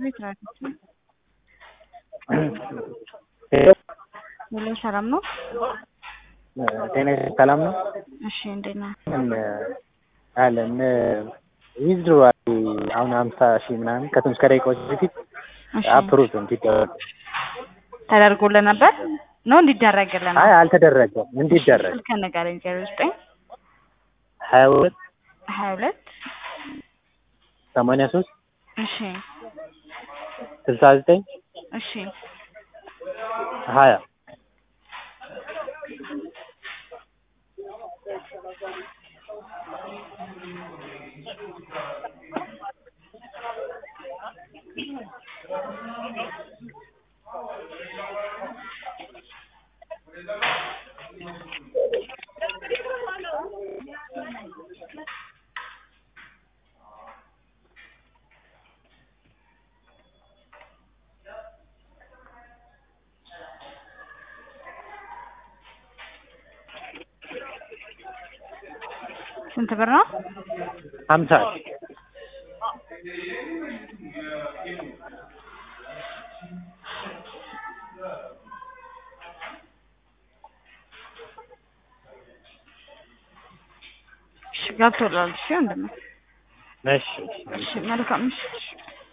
ቤት ናቸው። ሄሎ ሄሎ ሰላም ነው? ጤና ሰላም ነው? እሺ እንዴት ነው? አለን ዊዝድሮ አሁን ሀምሳ ሺህ ምናምን ከትንሽ ከደቂቃዎች በፊት እሺ አፕሩቭ እንዲደረግ ተደርጎልህ ነበር ነው እንዲደረግልህ ነው? አይ አልተደረገም እንዲደረግ ስልክ ንገረኝ። ዜሮ ዘጠኝ ሀያ ሁለት ሀያ ሁለት ሰማንያ ሶስት እሺ ስልሳ ዘጠኝ እሺ ሀያ ስንት ብር ነው? ሀምሳ ሺህ እሺ ገብቶላል። እሺ ወንድሜ እሺ እሺ መልካም ምሽት።